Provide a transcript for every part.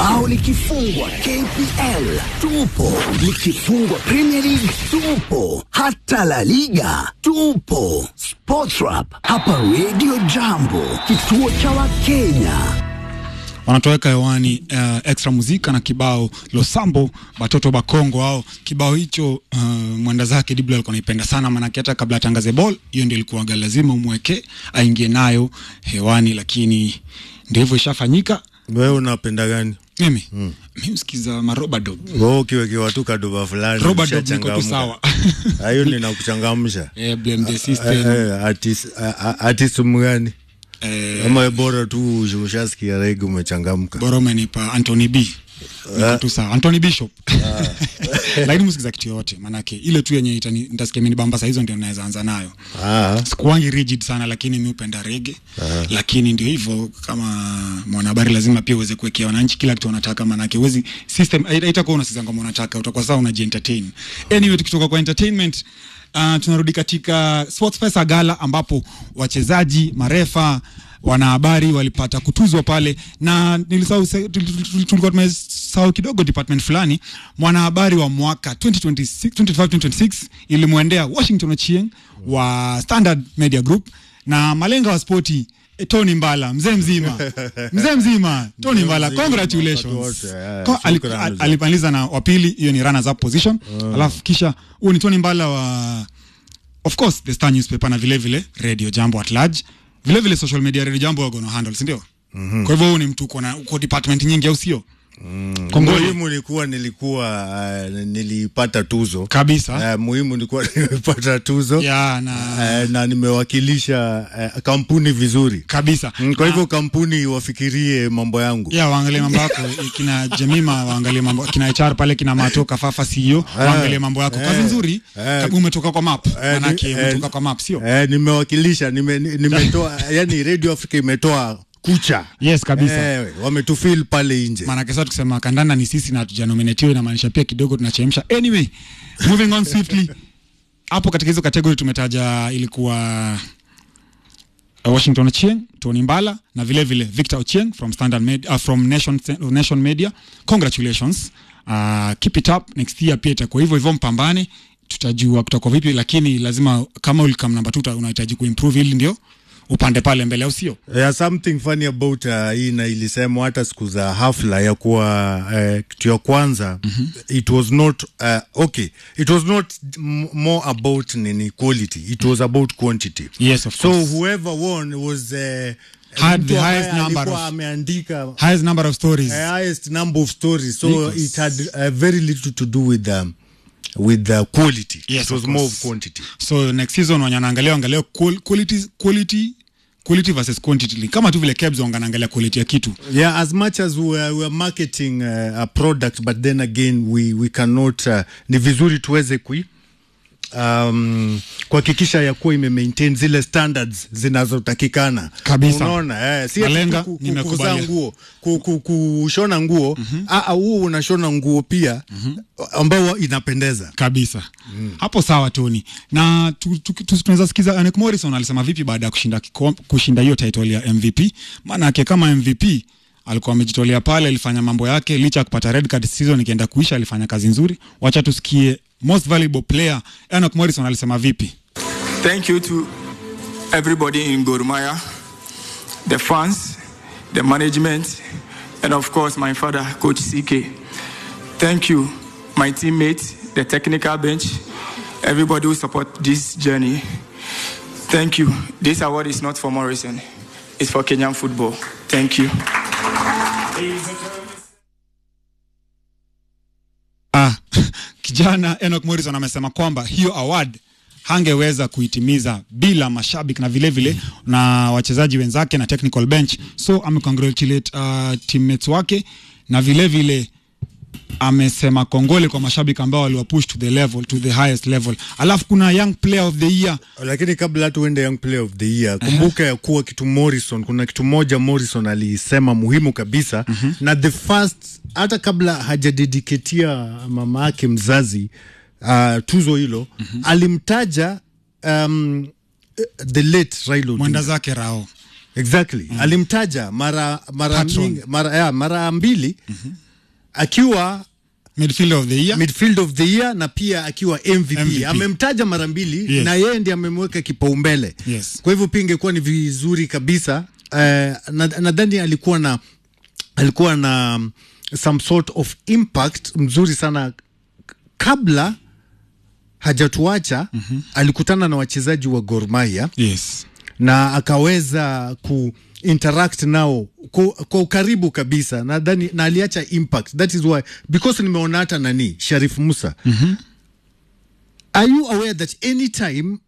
bao likifungwa KPL tupo, likifungwa Premier League tupo, hata La Liga tupo. Sportrap hapa Radio Jambo, kituo cha Wakenya. wanatoweka hewani uh, extra muzika na kibao losambo batoto bakongo ao kibao hicho uh, mwenda zake diblo alikuwa naipenda sana manake hata kabla atangaze ball hiyo ndio ilikuwaga lazima umweke aingie nayo hewani lakini ndio hivyo ishafanyika wewe unapenda gani mimi mm. mi usikiza marobadob wewe ukiwekewa tu kadoba fulani robadob niko tu ushachangamka. sawa Ah, hiyo ninakuchangamsha eh, blame the Eh, system eh, artist- ah, ah, artist mgani eh, ama bora tu ush- ushasikia rege umechangamka bora umenipa Anthony B Niko tu sawa Anthony Bishop lakini msikiza kitu yote manake ile tu yenye itani- nitasikia mini bamba saa hizo ndio naweza anza nayo Ah, sikuwangi rigid sana lakini mi upenda rege lakini ndio hivyo kama mwanahabari lazima pia uweze kuwekea wananchi kila kitu wanataka manake uwezi system haita- haitakuwa unasikiza ngoma unataka utakuwa sawa unajientertain anyway tukitoka kwa entertainment uh, tunarudi katika sports pesa gala ambapo wachezaji marefa wanahabari walipata kutuzwa pale na nilisahau se- tul- tul- tul- tulikuwa tumesahau kidogo department fulani mwanahabari wa mwaka 2026 25-26 ilimwendea washington ochieng wa standard media group na malenga wa spoti eh, tony mbala mzee mzima mzee mzima tony mbala mzima, congratulations wakati wote, eh, Ko- ali- shukrani al- sana. alimaliza na wapili hiyo ni runners up position alafu kisha huyu ni tony mbala wa of course the star newspaper na vile vile radio jambo at large vile vile social media radio jambo wako na handle si ndio mm-hmm. kwa hivyo huu ni mtu uko na uko department nyingi au sio mm. kongole muhimu nilikuwa nilikuwa uh, nilipata tuzo kabisa uh, muhimu nilikuwa nimepata tuzo ya na uh, na nimewakilisha uh, kampuni vizuri kabisa Mm, kwa Na- hivyo kampuni wafikirie mambo yangu ya waangalie mambo yako kina Jemima waangalie mambo kina HR pale kina Mato Kafafa CEO waangalie mambo yako kazi eh, nzuri eh. Kabu umetoka kwa map Eh, manake ni- umetoka eh, kwa map sio eh, nimewakilisha nime, ni- nimetoa yani radio africa imetoa kucha yes kabisa eh, wametufil pale nje maanake sasa tukisema kandanda ni sisi na hatujanominatiwa inamaanisha pia kidogo tunachemsha anyway moving on swiftly hapo katika hizo kategori tumetaja ilikuwa uh, washington ochieng tony mbala na vile vile victor ochieng from standard Med- uh, from nation, nation media congratulations uh, keep it up next year pia itakuwa hivyo hivyo mpambane tutajua kutakuwa vipi lakini lazima kama ulikam namba tu unahitaji kuimprove ili ndio upande pale mbele au sio Yeah, something funny about uh, hii na ilisemwa hata siku za hafla ya kuwa uh, kitu ya kwanza mm-hmm. it was not uh, okay it was not m- more about nini quality it was about quantity yes of so course whoever won was uh, Had mtu the ambaye highest number alikuwa of- ameandika highest number of stories uh, highest number of stories so Because- it had uh, very little to do with um, with the quality Yes, it was of more course. of quantity so next season wanyanaangalia angalia quality, quality, quality versus quantity kama tu vile Kebs wanganaangalia quality ya kitu Yeah, as much as we are, we are marketing uh, a product but then again we, we cannot uh, ni vizuri tuweze kui um, kuhakikisha ya kuwa ime maintain zile standards zinazotakikana Kabisa. unaona eh, si ati Malenga, ku- ku- nimekubalia. kuzaa nguo ku, ku, kushona nguo mm-hmm. huu unashona nguo pia mm-hmm. ambao inapendeza kabisa mm. hapo sawa Tony na tu- tu- tu- tunaweza sikiza Anek Morrison alisema vipi baada ya kushinda kikom, kushinda hiyo title ya MVP maanake kama MVP alikuwa amejitolea pale alifanya mambo yake licha ya kupata red card season ikienda kuisha alifanya kazi nzuri wacha tusikie most valuable player Anek Morrison alisema vipi Thank you to everybody in Gor Mahia, the fans, the management, and of course my father, Coach CK. Thank you, my teammates, the technical bench, everybody who support this journey. Thank you. This award is not for Morrison, it's for Kenyan football. Thank you. Ah, kijana Enoch Morrison amesema kwamba hiyo award hangeweza kuitimiza bila mashabiki na vile vile na wachezaji wenzake na technical bench, so amecongratulate uh, teammates wake na vile vile amesema kongole kwa mashabiki ambao waliwapush to the level to the highest level. Alafu kuna young player of the year lakini kabla tuende young player of the year kumbuka ya kuwa kitu morrison kuna kitu moja morrison alisema muhimu kabisa mm-hmm. na the first hata kabla hajadediketia mama yake mzazi uh, tuzo hilo mm-hmm. alimtaja um, the late Raila Odinga. mwenda zake Rao exactly alimtaja mara mara, Patron. mingi, mara, ya, mara mbili akiwa midfielder of the year midfield of the year na pia akiwa MVP, MVP. amemtaja mara mbili Yes. na yeye ndiye amemweka kipaumbele Yes. kwa hivyo pia ingekuwa ni vizuri kabisa eh, na- nadhani alikuwa na alikuwa na um, some sort of impact mzuri sana kabla hajatuacha mm-hmm. alikutana na wachezaji wa Gor Mahia yes na akaweza ku interact nao kwa, kwa ukaribu kabisa nadhani na aliacha impact that is why because nimeona hata nani Sharif Musa mm-hmm. are you aware that anytime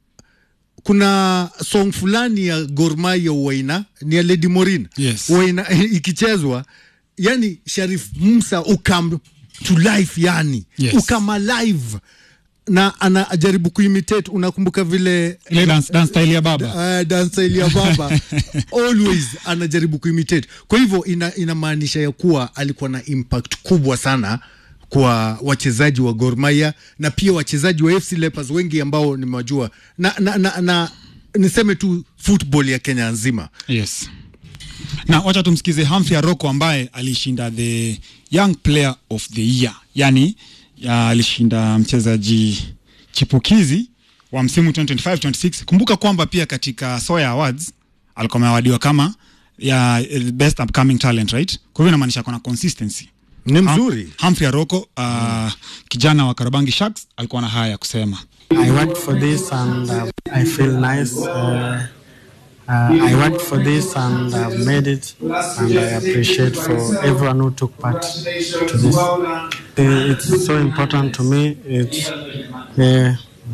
kuna song fulani ya Gor Mahia Uwaina ni ya Lady Morin Yes. Uwaina ikichezwa yani Sharif Musa ukam to life yani Yes. ukam alive na anajaribu kuimitate unakumbuka vile ile dance, dance style ya baba uh, dansaili ya baba always anajaribu kuimitate kwa hivyo ina, inamaanisha ya kuwa alikuwa na impact kubwa sana kwa wachezaji wa Gor Mahia na pia wachezaji wa FC Leopards wengi ambao nimewajua na, na, na, na niseme tu football ya Kenya nzima yes na wacha tumsikize Humphrey Aroko ambaye alishinda the young player of the year yani ya alishinda mchezaji chipukizi wa msimu 2025-26 kumbuka kwamba pia katika Soya Awards alikuwa amewadiwa kama ya eh, best upcoming talent right kwa hivyo inamaanisha kuna consistency ni mzuri Hum- Humphrey Aroko uh, kijana wa Karabangi Sharks alikuwa na haya ya kusema I worked for this and uh, I feel nice. Uh, uh, I worked for this and I've made it, and I appreciate for everyone who took part to this. Uh, It's so important to me. It's uh,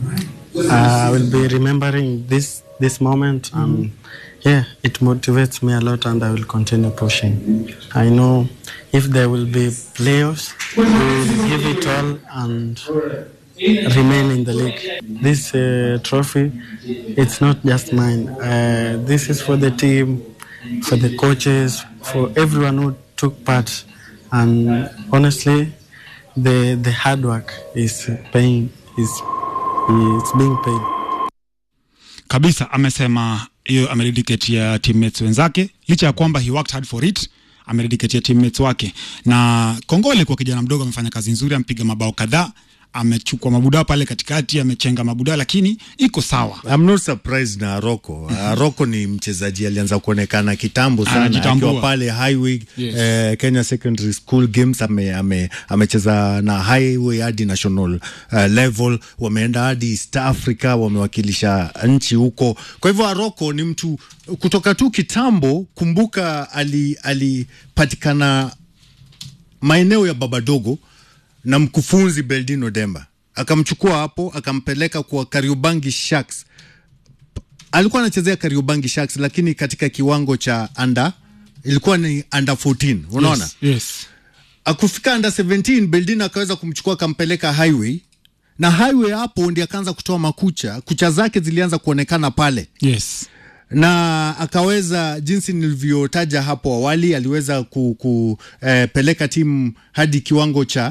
I will be remembering this this moment, and yeah, it motivates me a lot, and I will continue pushing. I know if there will be playoffs, we will give it all and remain in the league. This uh, trophy, it's not just mine. Uh, this is for the team, for the coaches, for everyone who took part. And honestly, the the hard work is paying is is being paid. kabisa amesema hiyo amedediketia teammates wenzake licha ya kwamba he worked hard for it amedediketia teammates wake na kongole kwa kijana mdogo amefanya kazi nzuri amepiga mabao kadhaa amechukua mabudaa pale katikati amechenga mabudaa lakini iko sawa I'm not surprised na Aroko. Aroko ni mchezaji alianza kuonekana kitambo sana Anajitambua. akiwa pale Highway Yes. eh, Kenya Secondary School Games ame, ame, amecheza na Highway hadi national uh, level, wameenda hadi East Africa, wamewakilisha nchi huko. Kwa hivyo Aroko ni mtu kutoka tu kitambo. Kumbuka ali alipatikana maeneo ya Babadogo na mkufunzi Beldino Demba akamchukua hapo akampeleka kwa Kariobangi Sharks. Alikuwa anachezea Kariobangi Sharks, lakini katika kiwango cha under ilikuwa ni under 14 unaona yes, yes. akufika under 17 Beldino akaweza kumchukua akampeleka Highway na Highway hapo ndi akaanza kutoa makucha, kucha zake zilianza kuonekana pale yes. na akaweza jinsi nilivyotaja hapo awali aliweza kupeleka eh, timu hadi kiwango cha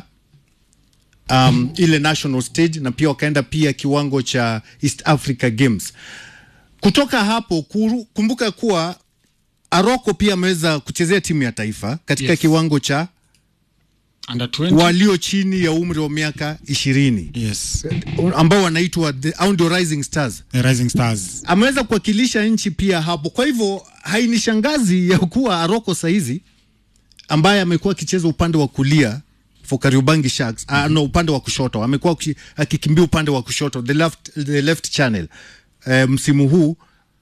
um, ile national stage na pia wakaenda pia kiwango cha East Africa Games. Kutoka hapo kuru, kumbuka kuwa Aroko pia ameweza kuchezea timu ya taifa katika Yes. kiwango cha Under 20 walio chini ya umri wa miaka ishirini yes. ambao wanaitwa the- au ndio Rising Stars The Rising Stars ameweza kuwakilisha nchi pia hapo. Kwa hivyo hainishangazi ya kuwa Aroko saizi ambaye amekuwa akicheza upande wa kulia for Kariobangi Sharks mm-hmm. no, upande wa kushoto amekuwa aki- akikimbia upande wa kushoto the left, the left channel e, msimu huu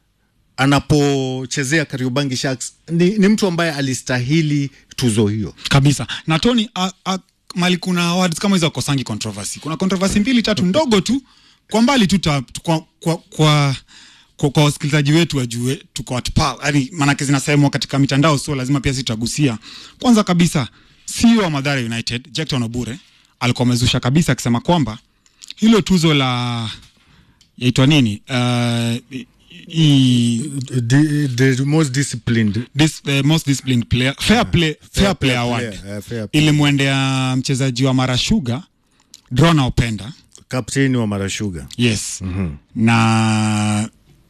anapochezea Kariobangi Sharks ni, ni mtu ambaye alistahili tuzo hiyo. kabisa na Tony a, a, mali kuna awards kama hizo akosangi controversy kuna controversy mbili tatu ndogo tu kwa mbali tu ta- kwa, kwa, kwa kwa, kwa wasikilizaji wetu wajue tuko at par yani maanake zinasemwa katika mitandao sio lazima pia sisi tutagusia kwanza kabisa CEO wa Mathare United Jackton Obure alikuwa amezusha kabisa akisema kwamba hilo tuzo la yaitwa nini uh, i, The, the most disciplined this, the most disciplined player fair play fair play award player, uh, fair play. ilimwendea mchezaji wa Marashuga Drona Openda kapteni wa Marashuga yes mm-hmm. na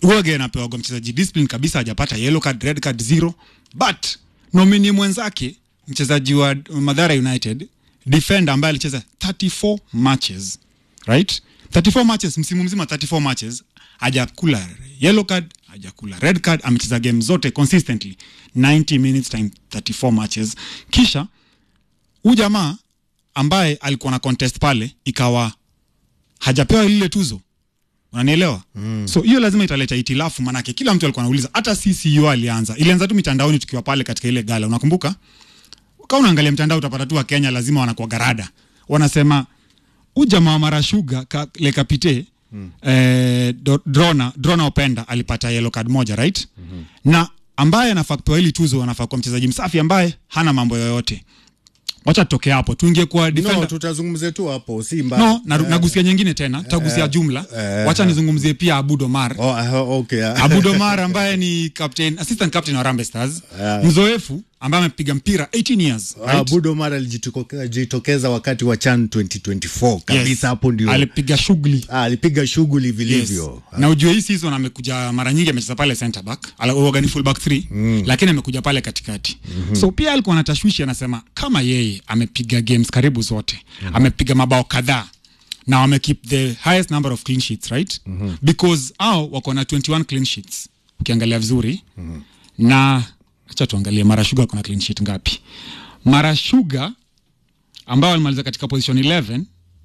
Uwage anapewaga mchezaji discipline kabisa, hajapata yellow card, red card zero, but nomini mwenzake mchezaji wa Madhara United defender ambaye alicheza 34 matches right 34 matches msimu mzima 34 matches hajakula yellow card hajakula red card amecheza game zote consistently 90 minutes time 34 matches kisha huyu jamaa ambaye alikuwa na contest pale ikawa hajapewa lile tuzo unanielewa mm. so hiyo lazima italeta itilafu manake kila mtu alikuwa anauliza hata sisi hiyo alianza ilianza tu mitandaoni tukiwa pale katika ile gala unakumbuka kama unaangalia mtandao utapata tu wa Kenya lazima wanakuwa garada wanasema ujamaa wa marashuga ka, le kapite mm. eh, do- drona drona openda alipata yellow card moja right mm-hmm. na ambaye anafaa kupewa hili tuzo anafaa kuwa mchezaji msafi ambaye hana mambo yoyote wacha tutoke hapo tuingie kwa defender no, tutazungumzia tu hapo si mbaya no na, nagusia nyingine tena tutagusia jumla wacha nizungumzie pia Abud Omar oh, uh, okay. Abud Omar ambaye ni captain, assistant captain wa Harambee Stars mzoefu ambaye amepiga mpira 18 years Ah, right? Budo Mara alijitokeza wakati wa CHAN 2024 kabisa Yes. hapo ndio alipiga shughuli ah, alipiga shughuli Yes. vilivyo na ujue hii season amekuja mara nyingi amecheza pale center back ala- huwaga ni full back 3 mm. lakini amekuja pale katikati mm-hmm. so pia alikuwa na tashwishi anasema kama yeye amepiga games karibu zote mm-hmm. amepiga mabao kadhaa na wame keep the highest number of clean sheets right mm-hmm. because au wako na 21 clean sheets ukiangalia vizuri mm-hmm. na acha tuangalie mara shuga kuna clean sheet ngapi mara shuga ambao walimaliza katika position 11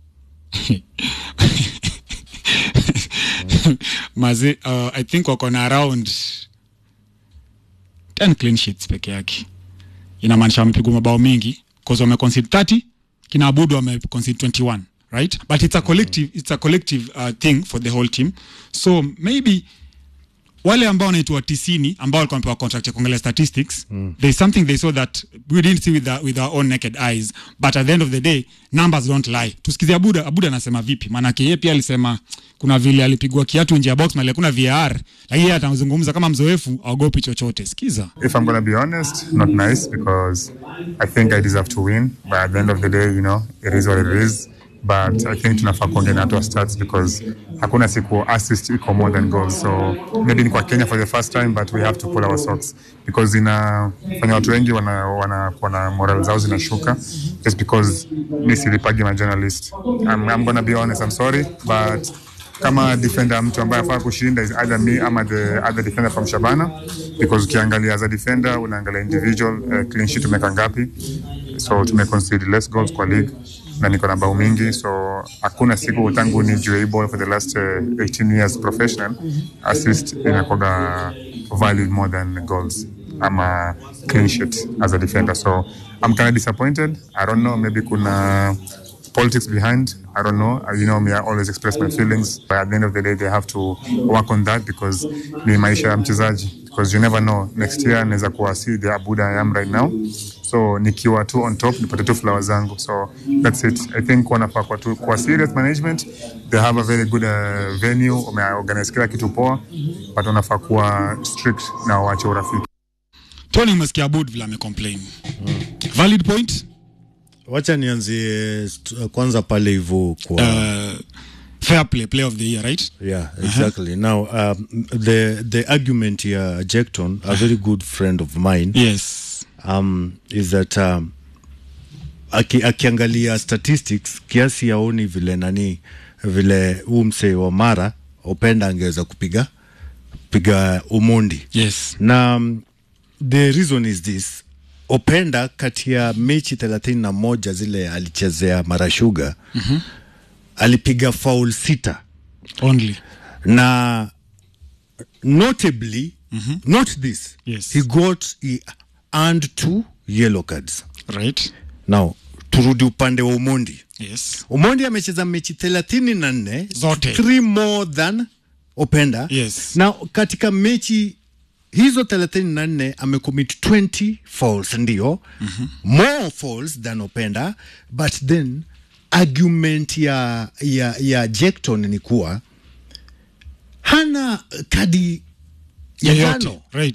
mazi uh, i think wako na around 10 clean sheets peke yake inamaanisha wamepigwa mabao mingi cause wameconcede 30 kina abudu wameconcede 21 right but it's a collective, it's a collective uh, thing for the whole team so maybe wale ambao wanaitwa tisini ambao walikuwa wamepewa contract ya kuangalia statistics mm. there is something they saw that we didn't see with, the, with our own naked eyes but at the end of the day numbers don't lie tusikize abuda abuda anasema vipi maanake yeye pia alisema kuna vile alipigwa kiatu nje ya box mali hakuna var lakini yeye atazungumza kama mzoefu aogopi chochote sikiza If I'm gonna be honest, not nice because I think I deserve to win. But at the end of the day, you know, it is what it is. But I think tunafaa kuongea na watu wa stats because hakuna siku assist iko more than goals. So maybe ni kwa Kenya for the first time but we have to pull our socks because inafanya watu wengi wana, wana, wana moral zao zinashuka just because mi silipagi ma journalist. I'm, I'm gonna be honest, I'm sorry but kama defender mtu ambaye afaa kushinda is either me ama the other defender from Shabana because ukiangalia as a defender unaangalia individual uh, clean sheet umeka ngapi so tumeconcede less goals kwa league na niko na bao mingi so hakuna siku tangu nijue hii ball for the last uh, 18 years professional assist inakwaga valued more than goals ama clean sheet as a defender so I'm kind of disappointed I don't know maybe kuna politics behind. I don't know. Uh, You know me, I always express my feelings. But at the end of the day, they have to work on that because ni maisha ya mchezaji. Because you never know. Next year naweza kuwa si the Abuda I am right now. So nikiwa tu on top nipate tu flowers zangu. So that's it. I think wanafaa kwa tu kwa serious management. They have a very good uh, venue. Wameorganize kila kitu poa. But wanafaa kuwa strict na waache urafiki. tony umesikia abud vile amecomplain valid point wacha nianzie st- kwanza pale hivyo kwa uh, fair play player of the year right yeah exactly now um, the the argument here Jackton a very good friend of mine yes um, is that um, aki, akiangalia statistics kiasi yaoni vile nani vile huu msee wa mara openda angeweza kupiga piga umondi yes na um, the reason is this openda kati ya mechi thelathini na moja zile alichezea marashuga mm-hmm. alipiga faul sita only na notably mm-hmm. not this Yes. he got he earned two yellow cards right now turudi upande wa umondi yes umondi amecheza mechi thelathini na nne Zote. three more than openda Yes. na katika mechi hizo thelathini na nne amecommit 20 falls ndio mm-hmm. more falls than openda but then argument ya ya ya Jackton ni kuwa hana kadi ya yoyote njano right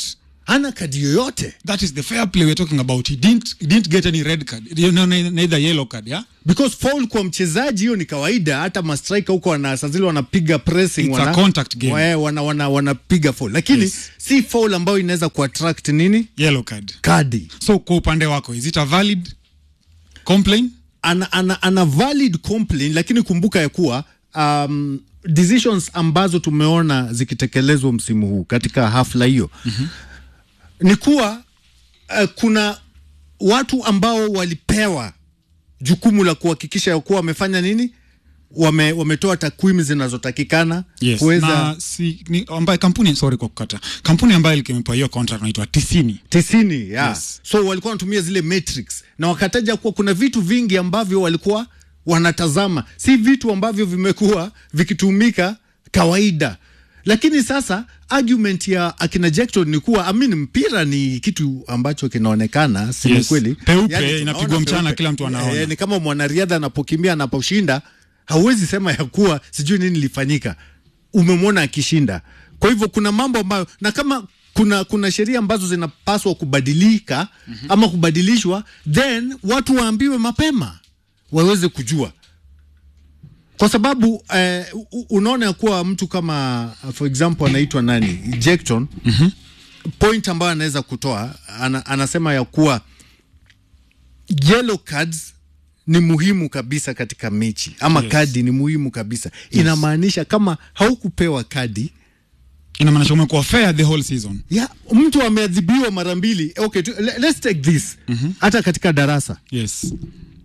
hana kadi yoyote that is the fair play we're talking about he didn't, he didn't get any red card you know, neither yellow card yeah because foul kwa mchezaji hiyo ni kawaida hata mastrika huko wana saa zile wanapiga pressing It's a wana, contact game. wa- wana, wana, wanapiga foul lakini Yes. si foul ambayo inaweza kuattract nini yellow card kadi so kwa upande wako is it a valid complaint ana, ana, ana valid complaint lakini kumbuka ya kuwa um, decisions ambazo tumeona zikitekelezwa msimu huu katika hafla hiyo mm-hmm. ni kuwa uh, kuna watu ambao walipewa jukumu la kuhakikisha ya kuwa wamefanya nini wame, wametoa takwimu zinazotakikana yes. kuweza na si, ni, ambaye kampuni sorry kwa kukata kampuni ambayo ikimepewa hiyo contract inaitwa tisini tisini yeah. Yes. so walikuwa wanatumia zile matrix na wakataja kuwa kuna vitu vingi ambavyo walikuwa wanatazama si vitu ambavyo vimekuwa vikitumika kawaida lakini sasa argument ya akina Jackson ni kuwa amin mpira ni kitu ambacho kinaonekana si ni Yes. kweli Peupe, tunaona inapigwa mchana, peupe. kila mtu anaona. Eh, ni kama mwanariadha anapokimbia anaposhinda hauwezi sema ya kuwa sijui nini lifanyika umemwona akishinda kwa hivyo kuna mambo ambayo na kama kuna kuna sheria ambazo zinapaswa kubadilika mm-hmm. ama kubadilishwa then watu waambiwe mapema waweze kujua kwa sababu eh, u- unaona ya kuwa mtu kama for example anaitwa nani Jackson mm-hmm. point ambayo anaweza kutoa ana, anasema ya kuwa yellow cards ni muhimu kabisa katika mechi ama Yes. kadi ni muhimu kabisa inamaanisha kama haukupewa kadi inamaanisha umekuwa fair the whole season ya mtu ameadhibiwa mara mbili okay tu, le- let's take this mm-hmm. hata katika darasa yes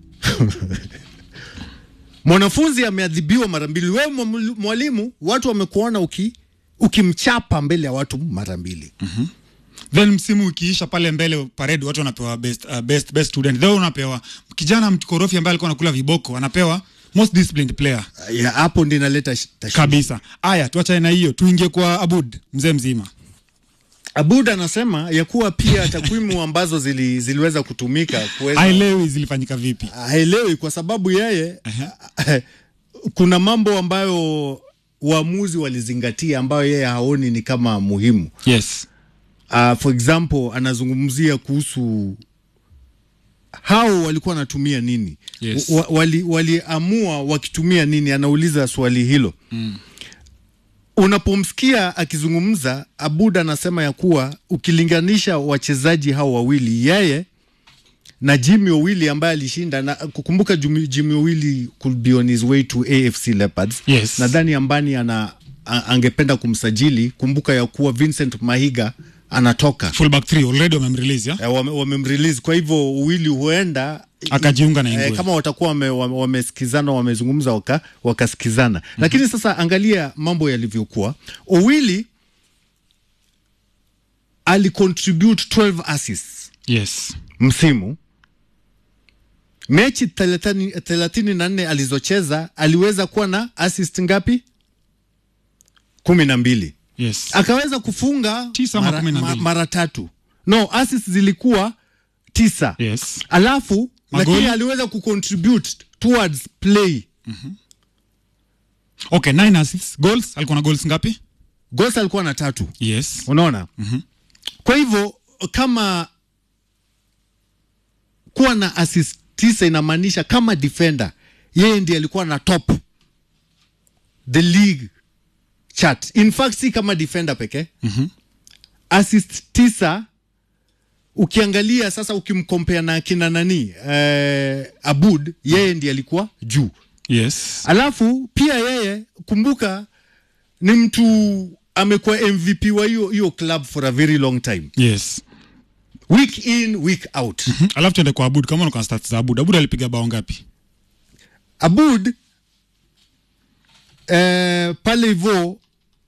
mwanafunzi ameadhibiwa mara mbili wewe mwa- mwalimu watu wamekuona uki ukimchapa mbele ya watu mara mbili then msimu ukiisha pale mbele parade watu wanapewa best, uh, best, best student then unapewa kijana mkorofi ambaye alikuwa anakula viboko anapewa most disciplined player ya hapo ndi inaleta sh- tashwishi. kabisa aya tuachane na hiyo tuingie kwa abud mzee mzima Abud anasema ya kuwa pia takwimu ambazo zili, ziliweza kutumika kuweza haelewi zilifanyika vipi haelewi kwa sababu yeye kuna mambo ambayo waamuzi walizingatia ambayo yeye haoni ni kama muhimu. yes Uh, for example anazungumzia kuhusu hao walikuwa wanatumia nini Yes. wa, wali, waliamua wakitumia nini anauliza swali hilo mm. unapomsikia akizungumza abud anasema ya kuwa ukilinganisha wachezaji hao wawili yeye na Jimmy Owili ambaye alishinda na kukumbuka Jimmy, Jimmy Owili could be on his way to AFC Leopards. Yes. Nadhani Ambani ana a, angependa kumsajili. Kumbuka ya kuwa Vincent Mahiga anatoka fullback 3 already wamemrelease ya Eh, wame- wamemrelease kwa hivyo Owili huenda Akajiunga na Ingwe. eh, kama watakuwa wame- wame- wamesikizana wamezungumza waka, wakasikizana mm-hmm. Lakini sasa angalia mambo yalivyokuwa. Owili alicontribute 12 assists yes msimu mechi thelathini thelathini na nne alizocheza aliweza kuwa na assist ngapi kumi na mbili yes akaweza kufunga Tisa ama mara, kumi na ma, mbili. mara tatu no assist zilikuwa tisa yes alafu Magoli? lakini aliweza kucontribute towards play okay nine assists goals alikuwa na goals ngapi goals alikuwa na tatu yes unaona mm-hmm. kwa hivyo kama kuwa na assist tisa inamaanisha kama defender yeye ndiye alikuwa na top the league chart in fact si kama defender pekee mm-hmm. assist tisa ukiangalia sasa ukimkompea na kina nani eh, abud yeye ndiye alikuwa juu yes alafu pia yeye kumbuka ni mtu amekuwa mvp wa hiyo hiyo club for a very long time yes week in week out Hmm, alafu tuende kwa abud kama unakuwa na stats za abud abud alipiga bao ngapi abud eh, pale hivo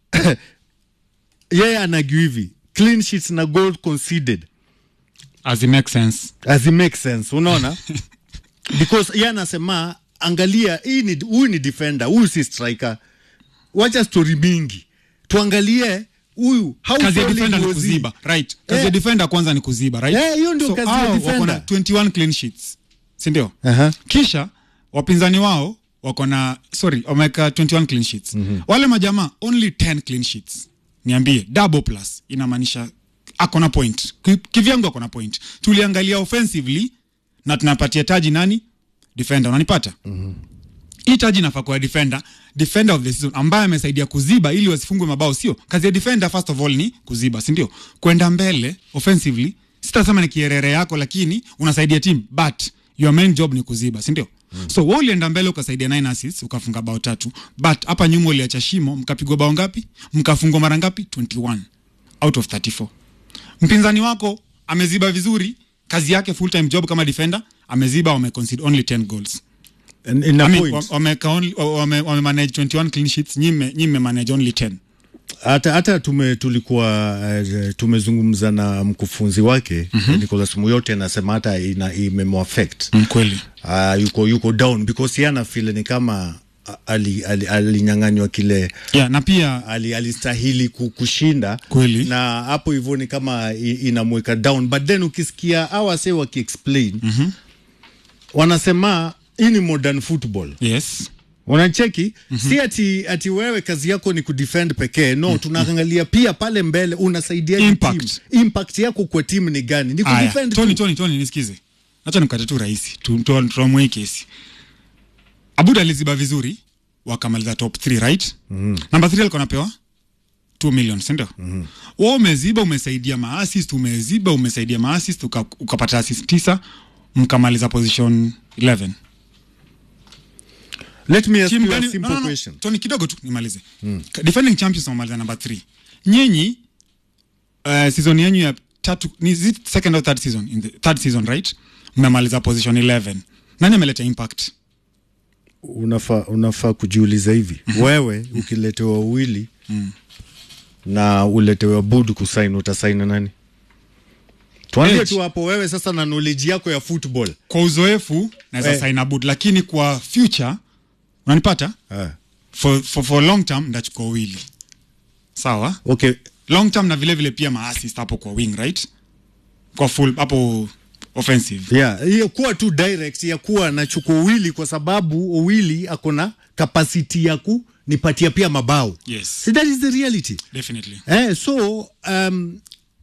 yeye anagiwa hivi clean sheets na goal conceded as it makes sense as it makes sense unaona because ye anasema angalia hii ni huyu ni defender huyu si striker wacha story mingi tuangalie huyu how kazi ya failing defender ni was he? kuziba right kazi ya Eh. defender kwanza ni kuziba right Eh, hiyo ndio kazi ya hao defender. wako na 21 clean sheets si ndio Aha. kisha wapinzani wao wako na sorry wameweka 21 clean sheets mm-hmm. wale majamaa only 10 clean sheets niambie double plus inamaanisha ako na point Ki- kivyangu ako na point tuliangalia offensively na tunapatia taji nani defender unanipata mm-hmm. hii taji inafaa kuwa defender defender of the season ambaye amesaidia kuziba ili wasifungwe mabao sio kazi ya defender first of all ni kuziba si ndio kwenda mbele offensively sitasema ni kierere yako lakini unasaidia team but your main job ni kuziba si ndio Mm. so wewe ulienda mbele ukasaidia 9 assists ukafunga bao tatu but hapa nyuma uliacha shimo mkapigwa bao ngapi mkafungwa mara ngapi 21 out of 34 mpinzani wako ameziba vizuri kazi yake full time job kama defender ameziba wameconcede only 10 goals In, in a I mean, point. wa- wameka only- wa- wame wame manage 21 clean sheets nyime nyime manage only 10 hata hata tume tulikuwa uh, tumezungumza na mkufunzi wake mm-hmm. Nicholas Muyote anasema hata ina imemwaffect kweli uh, yuko yuko down because yana feel ni kama uh, ali- ali- alinyang'anywa kile yeah, na pia ali, alistahili ku- kushinda Kweli. na hapo hivyo ni kama i- inamweka down but then ukisikia awase wakiexplain mm-hmm. wanasema hii ni modern football yes unacheki mm-hmm. si ati, ati wewe kazi yako ni kudefend pekee no mm-hmm. tunaangalia pia pale mbele unasaidia Impact. impact yako kwa timu ni gani ni Aya, kudefend Tony, tu. Tony, Tony, nisikize hacha nikate tu rahisi Tu- tu- tuamue hii kesi abud aliziba vizuri wakamaliza top 3 right mm. namba 3 alikuwa napewa 2 million sindio mm. wa umeziba umesaidia maassist umeziba umesaidia maassist uka, ukapata assist tisa mkamaliza position 11 let me ask Timu you a gani- simple no, no, no. question Tony kidogo tu nimalize mm. defending champions wamaliza namba 3 nyinyi uh, season yenyu ya tatu ni is it second or third season in the third season right mmemaliza position 11 nani ameleta impact unafaa unafaa kujiuliza hivi wewe ukiletewa wawili na uletewa bud kusaini utasaini nani tuambie Edge. tu hapo wewe sasa na knowledge yako ya football kwa uzoefu naweza Eh. sign abud lakini kwa future unanipata ah. for, for, for long term ndachukua wili sawa okay long term na vile vile pia maassist hapo kwa wing right kwa full hapo offensive yeah hiyo kuwa tu direct ya kuwa nachukua Owili kwa sababu Owili ako na capacity ya kunipatia pia mabao yes so that is the reality definitely eh, so um,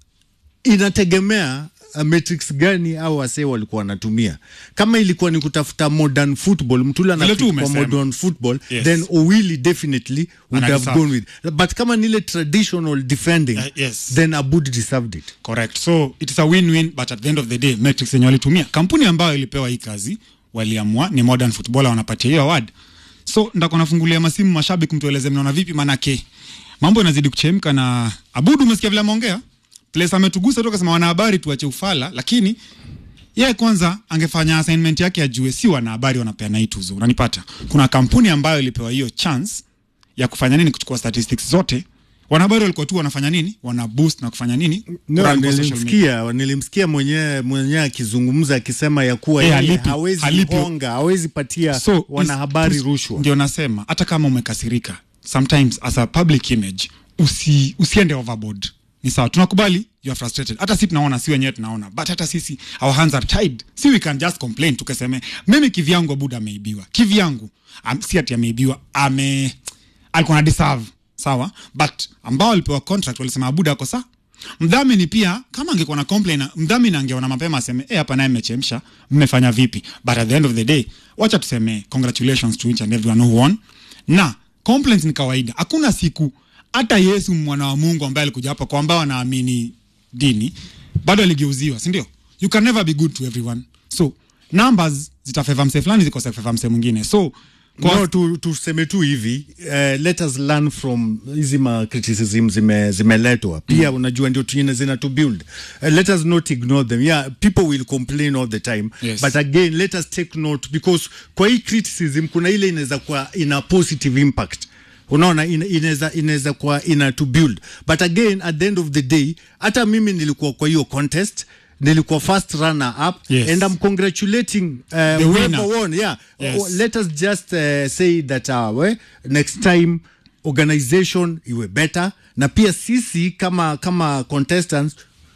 inategemea uh, matrix gani au wasee walikuwa wanatumia kama ilikuwa ni kutafuta modern football mtula Vile tu kwa umesema. modern football Yes. then Owili definitely would Ana have deserve. gone with but kama nile traditional defending Uh, yes. then Abud deserved it correct so it's a win-win but at the end of the day metrics yenye walitumia kampuni ambayo ilipewa hii kazi waliamua ni modern footballer wanapatia hiyo award so ndako nafungulia masimu mashabiki mtueleze mnaona vipi manake mambo yanazidi kuchemka na abudu umesikia vile ameongea place ametugusa tu akasema wanahabari tuache ufala lakini yeye kwanza angefanya assignment yake ajue si wanahabari wanapeana hii tuzo unanipata kuna kampuni ambayo ilipewa hiyo chance ya kufanya nini kuchukua statistics zote wanahabari walikuwa tu wanafanya nini wana boost na kufanya nini No, Run kwa social media. nilimsikia nilimsikia mwenyewe mwenyewe akizungumza akisema ya kuwa Eh, yeye halipi- hawezi halipi- honga hawezi patia So, wanahabari is- rushwa ndio nasema hata kama umekasirika sometimes as a public image usi, usiende overboard ni sawa tunakubali you are frustrated hata si tunaona si wenyewe tunaona but hata sisi our hands are tied si we can just complain tukaseme mimi kivyangu abuda ameibiwa kivyangu am, si ati ameibiwa ame alikuwa na deserve sawa but ambao walipewa contract walisema abuda ako saa mdhamini pia kama angekuwa na complain mdhamini angeona mapema aseme eh hapa naye mmechemsha mmefanya vipi but at the end of the day wacha tuseme congratulations to each and everyone who won na complaints ni kawaida hakuna siku hata yesu mwana wa mungu ambaye alikuja hapa kwa ambao anaamini dini bado aligeuziwa si ndio you can never be good to everyone so numbers zitafeva mse fulani zikosefeva mse mwingine so kwa no, tu, tuseme tu hivi uh, let us learn from hizi ma criticism zime zimeletwa pia mm. unajua ndio tuine zina to build uh, let us not ignore them yeah people will complain all the time Yes. but again let us take note because kwa hii criticism kuna ile inaweza kuwa ina positive impact unaona ina- inaweza inaweza kuwa ina to build but again at the end of the day hata mimi nilikuwa kwa hiyo contest nilikuwa first runner up Yes. and I'm congratulating uh, winner. whoever won yeah Yes. Oh, let us just uh, say that uh, we, next time organization iwe better na pia sisi kama kama contestants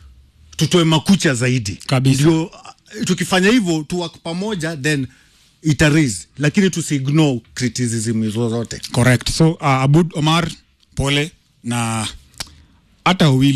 tutoe makucha zaidi Kabisa. ndio uh, tukifanya hivyo tuwak pamoja then ita raise lakini tusiignore criticism hizo zote correct so uh, abud omar pole na hata wili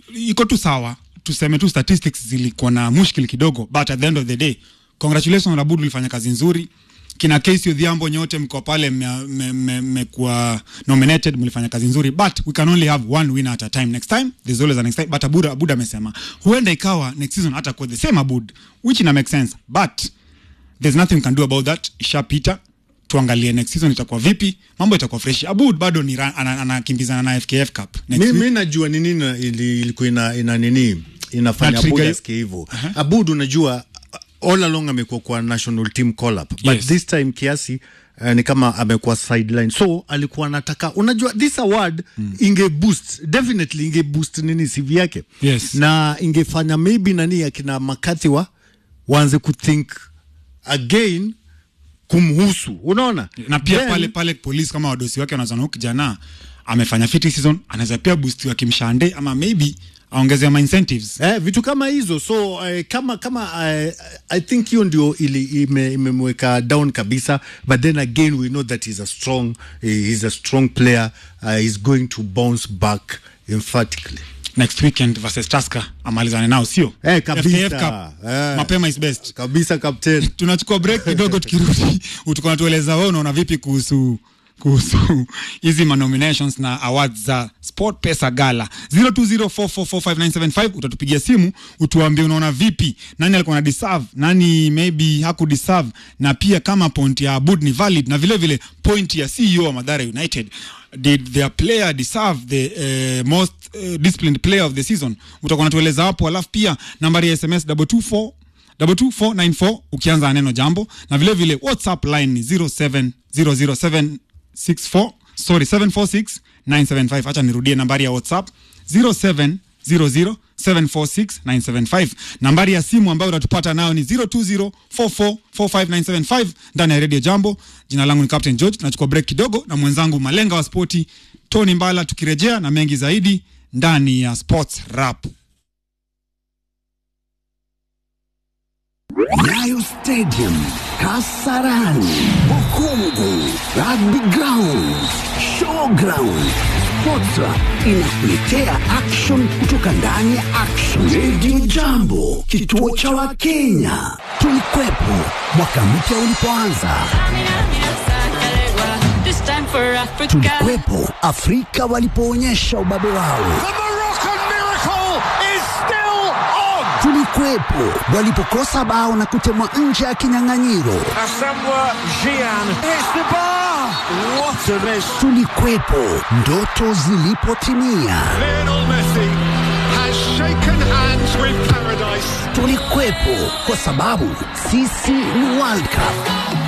iko tu sawa tuseme tu statistics zilikuwa na mushkil kidogo but at the end of the day congratulations Abud ulifanya kazi nzuri kina Casey Odhiambo nyote mko pale mmekuwa me, me, mmekuwa nominated mlifanya kazi nzuri but we can only have one winner at a time next time there's always a next time but Abud Abud amesema huenda ikawa next season hata kwa the same Abud which ina make sense but there's nothing we can do about that ishapita tuangalie next season itakuwa vipi mambo itakuwa fresh Abud bado ni ra- ana- anakimbizana na FKF Cup next mi, week. mi najua ni nini ili- ilikuwa ina, ina nini inafanya Na trigger Abud hiyo. asikie hivyo Abud unajua all along amekuwa kwa national team call up but Yes. this time kiasi uh, ni kama amekuwa sideline so alikuwa anataka unajua this award mm. inge boost definitely inge boost nini CV yake Yes. na ingefanya maybe nani akina makati wa waanze kuthink again kumhusu unaona na pia Then- pale pale polisi kama wadosi wake wanazana huyu kijana amefanya fiti season anaweza pia boost wa kimshande ama maybe aongezea ma incentives Eh, vitu kama hizo so eh, kama kama eh, I think hiyo ndio ili ime- imemweka down kabisa but then again we know that he's a strong eh, he's a strong player uh, he's going to bounce back emphatically next weekend versus Tusker amalizane nao sio Eh, kabisa. FKF Cup Eh. mapema is best kabisa captain tunachukua break kidogo tukirudi utakuwa natueleza wewe unaona vipi kuhusu kuhusu hizi manominations na awards za sport pesa gala 0204445975 utatupigia simu utuambie unaona vipi nani alikuwa na deserve nani maybe haku deserve na pia kama point ya abud ni valid na vile vile point ya ceo wa madhara united did their player deserve the uh, most uh, disciplined player of the season utakuwa natueleza hapo alafu pia nambari ya sms 224 22494 ukianza na neno jambo na vile vile whatsapp line ni 0700764 sorry 746975 hacha nirudie nambari ya whatsapp 0700746975 nambari ya simu ambayo utatupata nayo ni 0204445975 ndani ya radio jambo jina langu ni captain george tunachukua break kidogo na mwenzangu malenga wa spoti tony mbala tukirejea na mengi zaidi ndani ya sports rap Nyayo Stadium, Kasarani, Bukungu, Rugby Ground, Showground. Sportra inakuletea action kutoka ndani ya Action Radio Jambo, kituo cha Wakenya. Tulikwepo mwaka mpya ulipoanza, This time for Africa. tulikwepo Afrika walipoonyesha ubabe wao. Tulikuwepo walipokosa bao na kutemwa nje ya kinyang'anyiro. Tulikuwepo ndoto zilipotimia. Tulikuwepo kwa sababu sisi ni World Cup.